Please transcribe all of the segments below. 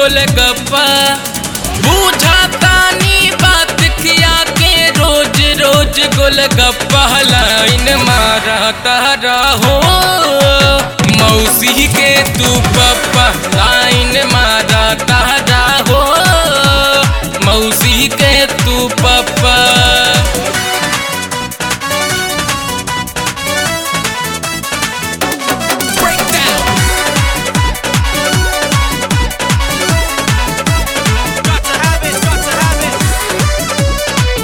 गोलगप्पा बुझातानी बात खिया के रोज रोज गोलगप्पा लाइन मारा तारा हो मौसी के तू पप्पा लाइन मारा तारा हो मौसी के तू पप्पा Got to have it, got to have it.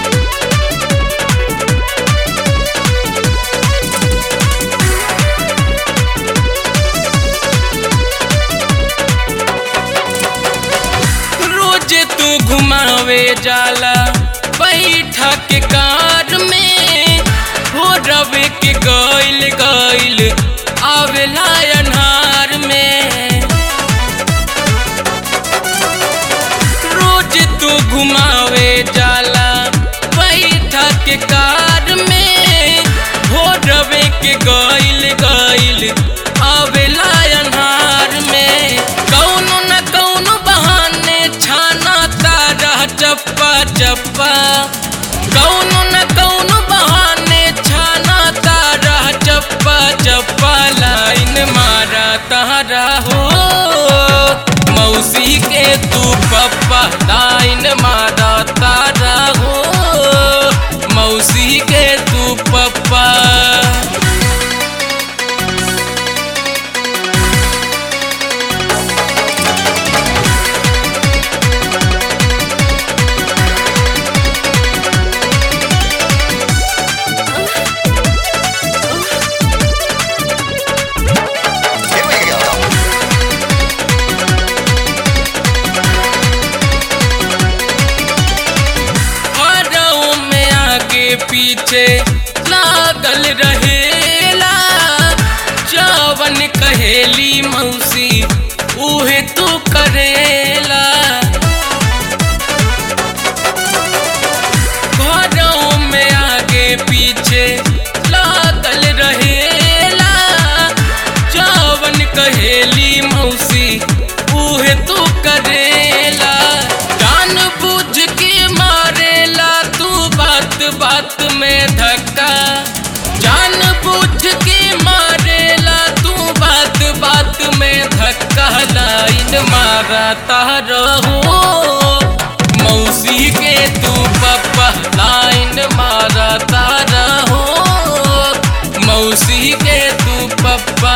रोज तू घुमावे जाला बैठा के कार में हो रवे के गइल गइल आवेला अन्हार में रोज तू घुमावे जाला बैठा के कार में हो रवे के गइल गइल आवेला अन्हार में कौनो न कौनो बहाने छाना तारा चप्पा चप्पा कौनो न कौनो बहाने छाना तारा चप्पा चप्पा लाइन मारा तारा हो मौसी के तू पप्पा लाइन मारा तारा हो मौसी के तू पप्पा Here we go. हरऊ में आगे पीछे लागल रहेला जवन कहेली मौसी उहे तू करेला घरों में आगे पीछे लागल रहेला जवन कहेली मौसी उहे तू करेला जान बुझ के मारेला तू बात बात में धक्का जान बुझ के मारेला तू बात बात में धक्का लाइन मारा तारा हो मौसी के तू पप्पा लाइन मारा तारा हो मौसी के तू पप्पा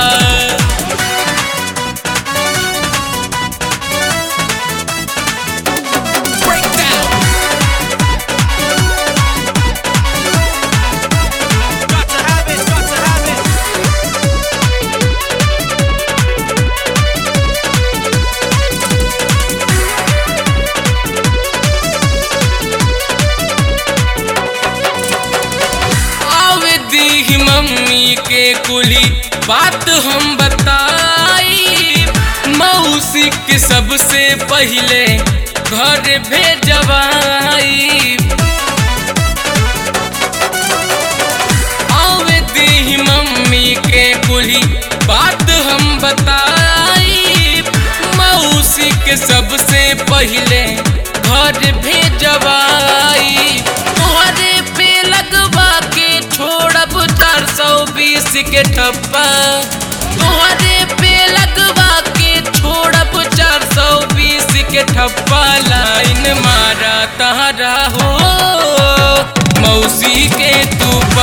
Got to have it, got to have it. आवे दी मम्मी के कुली बात हम बताई मौसी के सबसे पहले घर भेजवाई आवे दी मम्मी के कुली बात हम बताई मौसी के सबसे पहले घर भेजवाई तोहरे पे लगवा के छोड़ब चार सौ बीस के ठप्पा तोहरे पे लगवा के छोड़ब चार सौ बीस के ठप्पा लाइन मारा तारा हो मौसी के तू